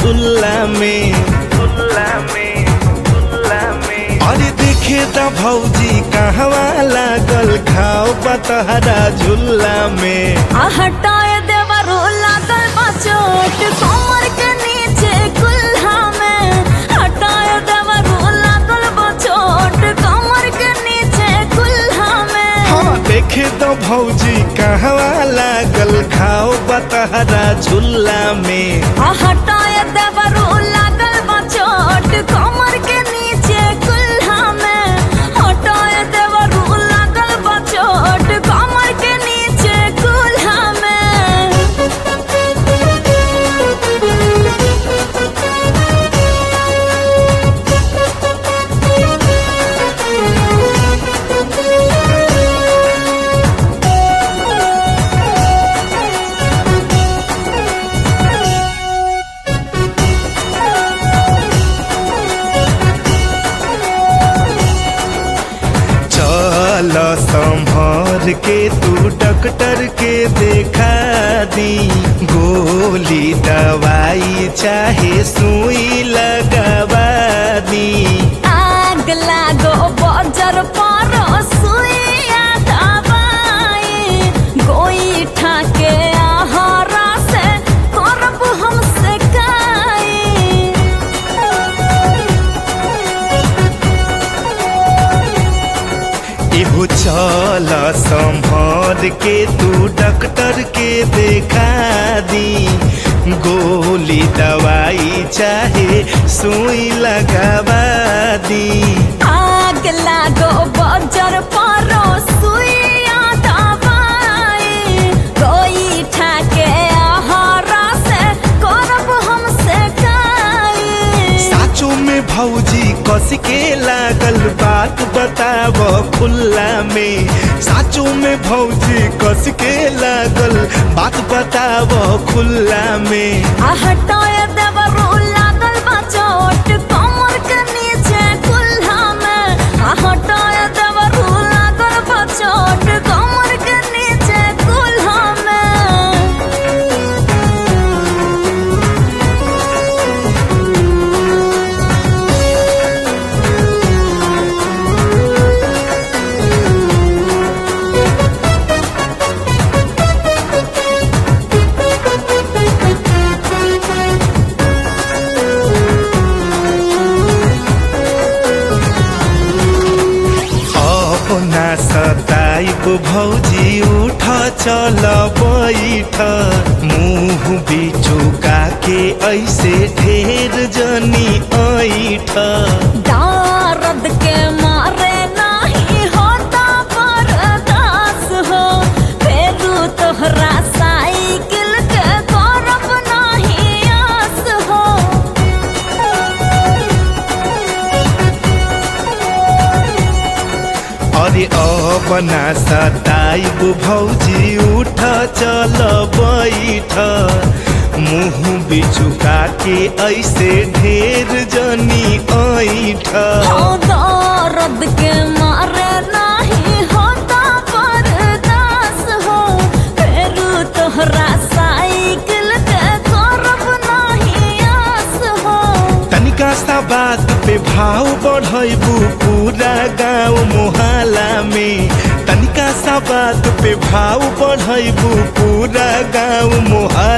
झुल्ला में झुल्ला में झुल्ला में अरे देखे त भौजी कहवा लागल खाओ बतहरा झुल्ला में आ हटाए देवरो लागल बा चोट कमर के नीचे कुल्हा में हटाए देवरो लागल बा चोट कमर के नीचे कुल्हा में हाँ देखे तो भौजी कहवा लागल खाओ बतहरा झुल्ला में आ हटाए देवरो लागल बा चोट कमर के नीचे कुल्हा में हटाए देवरो लागल बा चोट कमर के नीचे कुल्हा में चल संभर के तू डॉक्टर के देखा दी गोली दवाई चाहे सुई लगवा दी आग लागो बजर पर सुइया दबाई गोई ठाके आहारा से करब हम सेकाई एहो चल संभर के तू डॉक्टर के देखा दी गोली दवाई चाहे सुई लगवा दी आग लागो बजर पर सुइया दबाई गोई ठाके आहारा से करब हम सेकाई साचो में भौजी कस के लागल बात बताब खुल्ला में साचो में भौजी कस के लागल बात बताब खुल्ला में आ हटाए देवरो लागल बा चोट कमर के नीचे कुल्हा में आ हटाए देवरो लागल बा चोट कमर के नीचे कुल्हा में अपना सताइब भौजी उठ चल बैठ मुंह बिचुका के ऐसे ढेर जनी ऐठ दर्द के मारे नहीं होता बर्दाश्त हो फेरू तोहरा साइकिल के करब नहीं आस हो अरे अपना सताइब भौजी उठ चल बैठ मुंह बिचुका के ऐसे ढेर जनी ऐठ हाँ, दर्द के मारे नहीं होता बर्दाश्त हो फेरू तोहरा साइकिल के करब नहीं आस हो तनिका सा बात पे भाव बढ़ैबू पूरा गांव मोहल्ला में तनिका सा बात पे भाव बढ़ैबू पूरा गांव मोहल्ला